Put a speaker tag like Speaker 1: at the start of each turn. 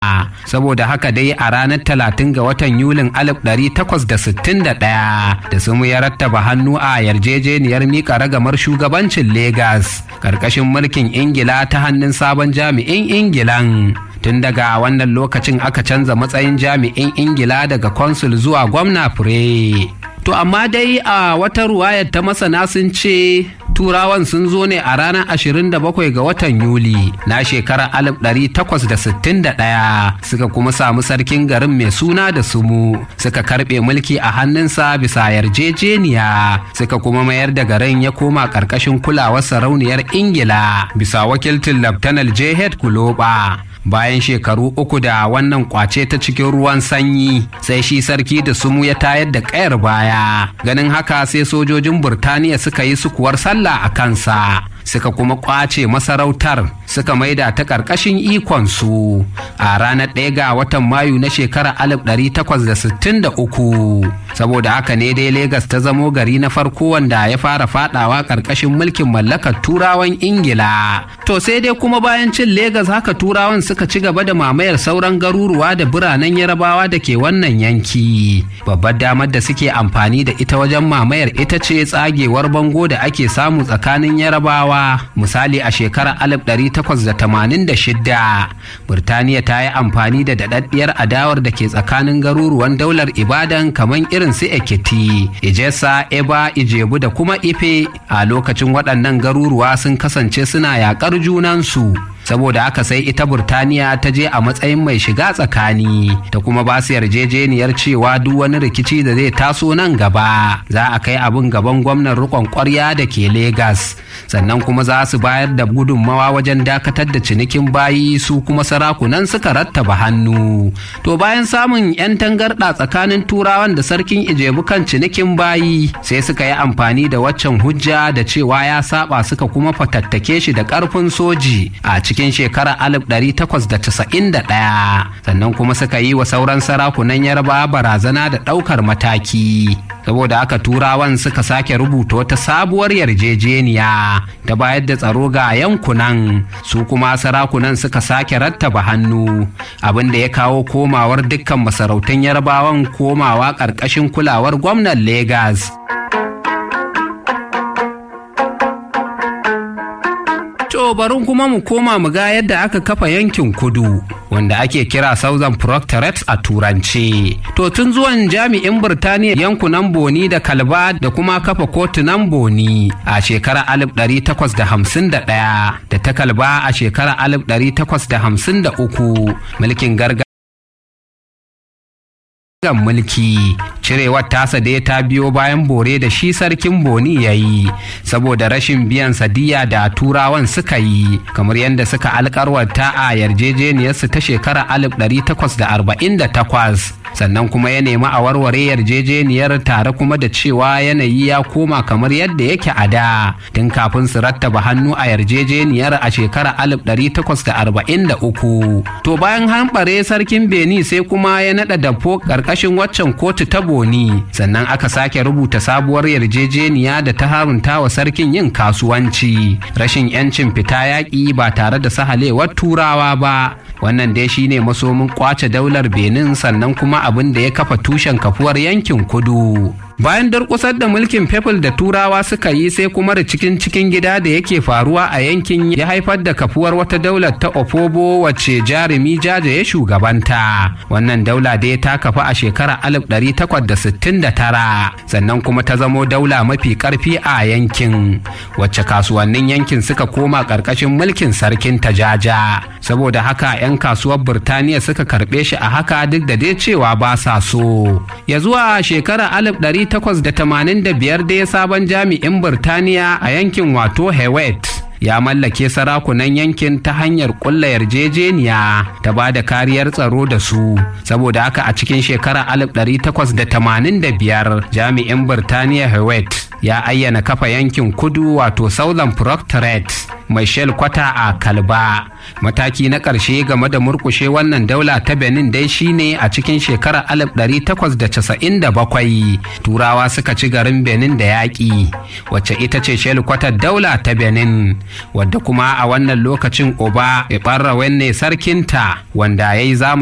Speaker 1: saboda haka dai a ranar talatin ga watan yulin 1861 da sumu ya rattaba hannu a yarjejeniyar mika ragamar shugabancin Legas ƙarƙashin mulkin ingila ta hannun sabon jami'in ingilan tun daga wannan lokacin aka canza matsayin jami'in ingila daga consul zuwa gwamna fure to amma dai a wata ruwayar ta masana sun ce turawan sun zo ne a ranar 27 ga watan yuli na shekarar 1861 suka kuma samu sarkin garin mai suna da sumu suka karbe mulki a hannunsa bisa yarjejeniya suka kuma mayar da garin ya koma ƙarƙashin kulawar sarauniyar ingila bisa wakiltin laftanar jehed kuloba bayan shekaru uku da wannan kwace ta cikin ruwan sanyi sai shi sarki da sumu ya tayar da kayar baya ganin haka sai sojojin burtaniya suka yi sukuwar sallah a kansa suka kuma kwace masarautar suka maida ta ƙarƙashin ikonsu a ranar ɗaya ga watan mayu na shekarar 1863 saboda haka ne dai Legas ta zamo gari na farko wanda ya fara fadawa ƙarƙashin mulkin mallakar turawan ingila to sai dai kuma bayan cin Legas haka turawan suka ci gaba da mamayar sauran garuruwa da biranen yarabawa da ke wannan yanki babbar damar da suke amfani da ita wajen mamayar ita ce tsagewar bango da ake samu tsakanin yarabawa misali a shekarar 1886 Burtaniya ta yi amfani da daɗaɗɗiyar adawar da ke tsakanin garuruwan daular Ibadan kamar irin su Ekiti, Ijesa, Eba, Ijebu da kuma Ife a lokacin waɗannan garuruwa sun kasance suna yaƙar junansu. saboda haka sai ita burtaniya ta je a matsayin mai shiga tsakani ta kuma ba su yarjejeniyar cewa duk wani rikici da zai taso nan gaba za a kai abin gaban gwamnan rikon kwarya da ke Legas sannan kuma za su bayar da gudunmawa wajen dakatar da cinikin bayi su kuma sarakunan suka rattaba hannu to bayan samun 'yan tangarɗa tsakanin turawan da sarkin ijebu kan cinikin bayi sai suka yi amfani da waccan hujja da cewa ya saba suka kuma fatattake shi da ƙarfin soji a cikin shekarar 1891 sannan kuma suka yi wa sauran sarakunan yarba barazana da ɗaukar mataki saboda haka turawan suka sake rubuta wata sabuwar yarjejeniya ta bayar da tsaro ga yankunan su kuma sarakunan suka sake rattaba hannu abin da ya kawo komawar dukkan masarautan yarbawan komawa ƙarƙashin kulawar gwamnan Legas. To bari kuma mu koma mu ga yadda aka kafa yankin kudu wanda ake kira Southern Protectorate a turance. To tun zuwan jami'in Birtaniya yankunan Boni da Kalba da kuma kafa kotunan Boni a shekarar 1851 da ta Kalba a shekarar 1853 mulkin gargajiya gan mulki cirewar tasa dai ta biyo bayan bore da shi sarkin boni ya yi saboda rashin biyan sadiya da turawan suka yi kamar yadda suka alkarwata a yarjejeniyarsu ta shekarar 1848 sannan kuma ya nemi a warware yarjejeniyar tare kuma da cewa yanayi ya koma kamar yadda yake a da tun kafin su rattaba hannu a yarjejeniyar a shekarar 1843 to bayan hanɓare sarkin beni sai kuma ya naɗa dafo ƙarƙashin waccan kotu ta boni sannan aka sake rubuta sabuwar yarjejeniya da ta harunta wa sarkin yin kasuwanci rashin 'yancin fita yaƙi ba tare da sahalewar turawa ba wannan dai shine masomin kwace daular benin sannan kuma abin da ya kafa tushen kafuwar yankin kudu bayan durƙusar da mulkin people da turawa suka yi sai kuma da cikin cikin gida da yake faruwa a yankin ya haifar da kafuwar wata daular ta opobo wacce jarumi jaja ya shugabanta wannan daula dai ta kafa a shekarar 1869 sannan kuma ta zamo daula mafi karfi a yankin wacce kasuwannin yankin suka koma ƙarƙashin mulkin sarkin tajaja saboda haka 'yan kasuwar birtaniya suka karɓe shi a haka duk da dai cewa ba sa so ya zuwa shekarar 1885 dai sabon jami'in Birtaniya a yankin wato Hewet ya mallake sarakunan yankin ta hanyar kulla yarjejeniya ta ba da kariyar tsaro da su saboda haka a cikin shekarar 1885 jami'in Birtaniya Hewet ya ayyana kafa yankin kudu wato Southern Protectorate mai kwata a kalba mataki na ƙarshe game da murkushe wannan daula ta benin dai shine a cikin shekarar 1897 turawa suka ci garin benin da yaƙi wacce ita ce kwatar daula ta benin wadda kuma a wannan lokacin oba ne sarkinta wanda ya yi